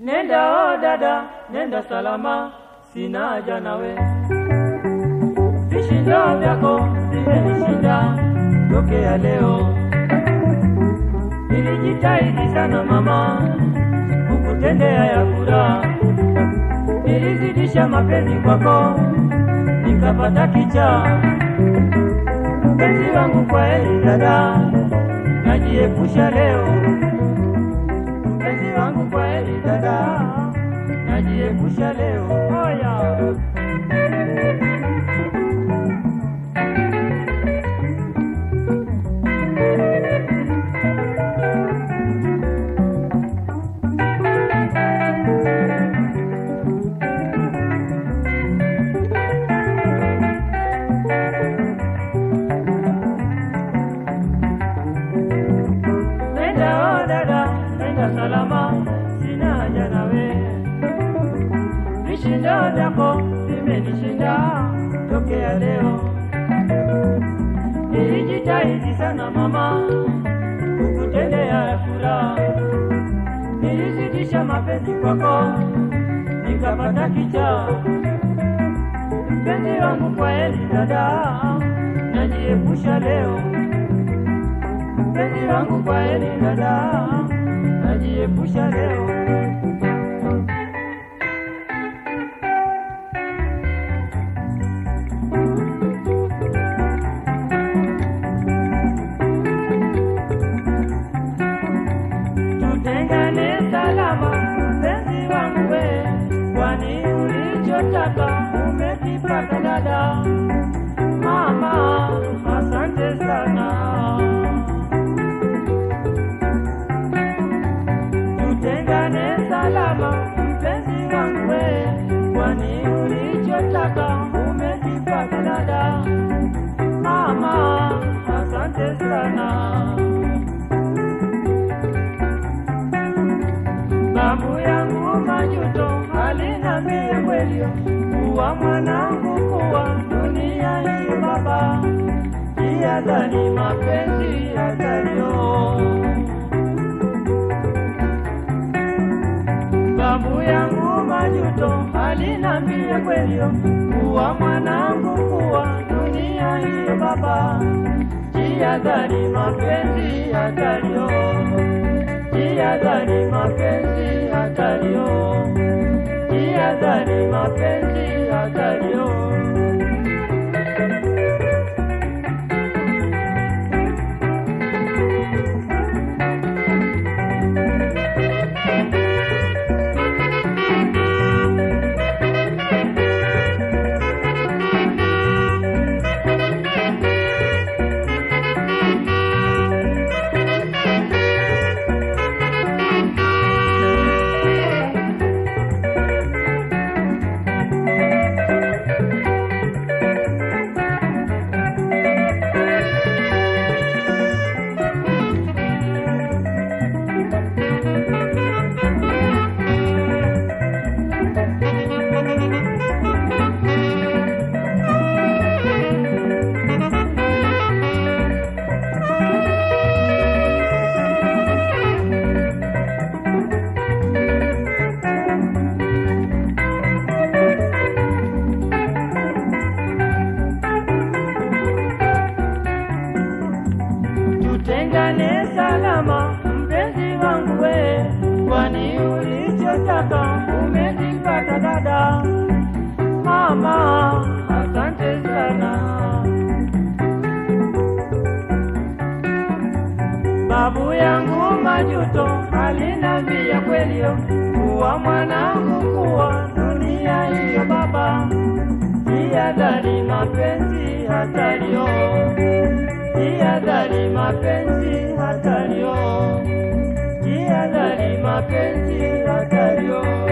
Nenda o dada, nenda salama, sina haja nawe. Vishindo vyako vimenishinda tokea leo. Nilijitahidi sana mama, kukutendea ya furaha. Nilizidisha mapenzi kwako, nikapata kichaa. Mpenzi wangu kwa heri dada, najiepusha leo. Mpenzi wangu kwa heri dada, najiepusha leo. Oya. Nenda o dada, nenda salama, sina haja nawe. Vishindo vyako vimenishinda tokea leo. Nilijitahidi sana mama, kukutendea furaha. Nilizidisha mapenzi kwako, nikapata kichaa. Mpenzi wangu kwa heri dada, najiepusha leo mpenzi wangu kwa heri dada, najiepusha leo. Tutengane salama, mpenzi wangu we, kwani ulichotaka umekipata dada. Mama, asante sana. tutengane salama, mpenzi wangu we, kwani ulichotaka umekipata dada. Mama, asante sana. Babu yangu majuto alinambia kweli, kuwa mwanangu, kuwa dunia hii baba, jihadhari mapenzi yatario babu yangu majuto alinambia kweli, kuwa mwanangu, kuwa dunia hii baba, jihadhari mapenzi hatario, jihadhari mapenzi hatario, jihadhari mapenzi hatario. tutengane salama, mpenzi wangu we, kwani ulichotaka umekipata dada. Mama, asante sana. Babu yangu majuto alinambia kweli, kuwa mwanangu, kuwa dunia hiyo baba, jihadhari mapenzi hatario jihadhari mapenzi hatario, jihadhari mapenzi hatario.